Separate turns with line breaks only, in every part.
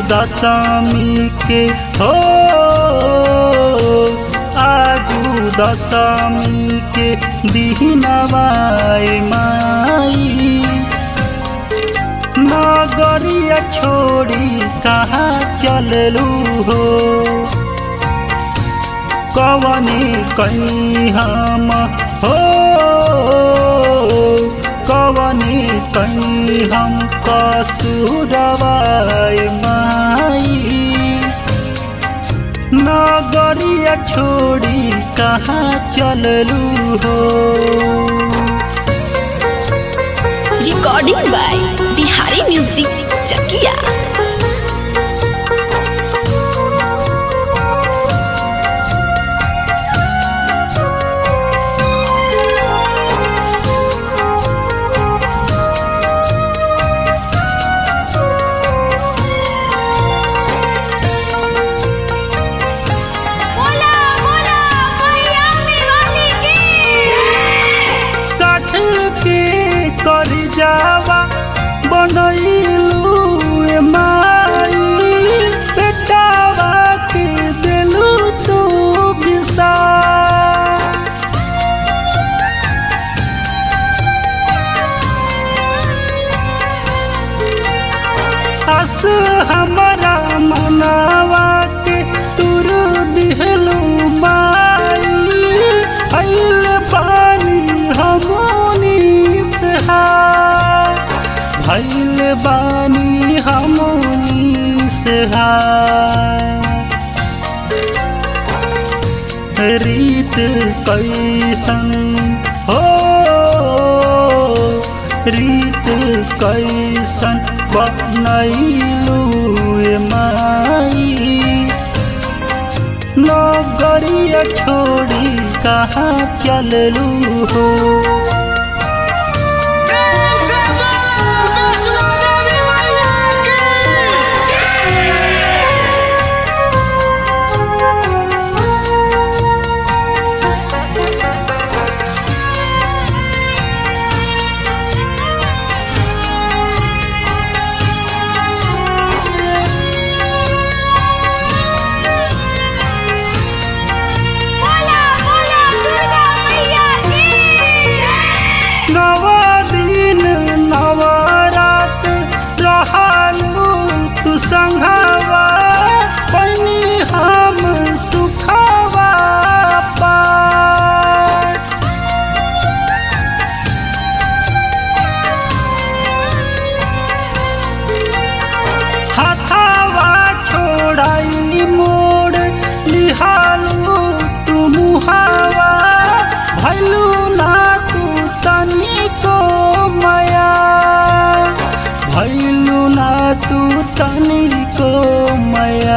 दशमी के हो आजू दशमी के दिनवाए माई नगरिया छोड़ी कहाँ चललू हो कवने कहीं हम हो कवने कहीं हम कसुरवाए माई नगरिया छोड़ी कहाँ चललू हो
recording by Bihari music Chakia
बोला बोला मैया मेवाली की
काठ के कर जावा बनैलू ए माई बेटावा के देलू तू बिसा हस हमारा मनावा के तुर दिहलू माई अइल पानी हमनी से हार भइल बानी हमनी से हार रीत कैसन हो रीत कैसन बनैलू ए माई नगरिया छोड़ी कहाँ चललू हो
प्रेम से बोल वैष्णो देवी मैया की
बोला बोला दुर्गा मैया की
नवा दिन नवरात रहलू तू संघवा बनी हम सुखवा पार हथावा छोड़ाई मोड़ लिहालू तू मुहावा भैलू ना तू तनिको मया भैलू ना तू तनिको मया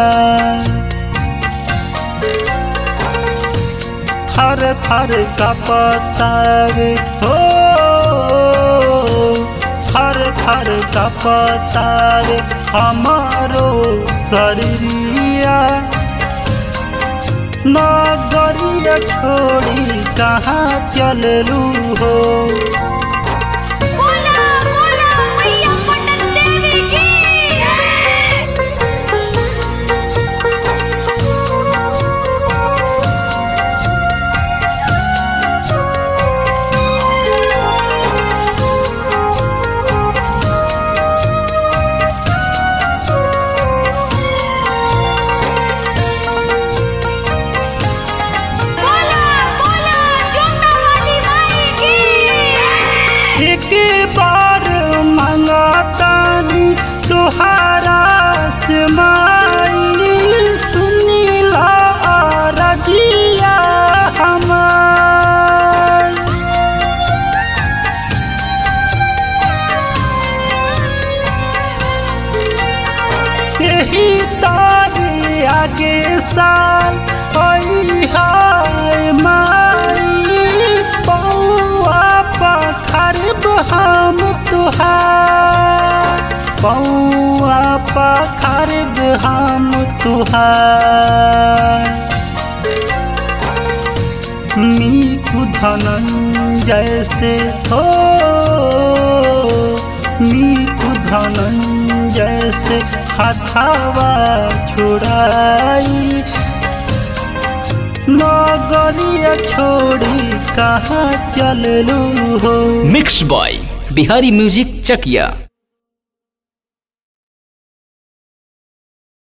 थर थर का पतावे हो थर थर का पतावे हमारो शरीरिया नगरिया छोड़ी कहाँ चललू हो
बोला बोला मैया पटन देवी की बोला बोला जोता वाली माई की
एक बार मंगतानी तुहारा से माई सुनीला रजिया हमार यही तारे आगे साल होई हाय माई पौआ पखरब हम तुहार पौआ पखरब हम तुहार मीठू धनंजय से हो मीठू धनंजय से हथावा छुड़ाई नगरिया छोड़ी कहाँ चललू हो
mix by Bihari music Chakiya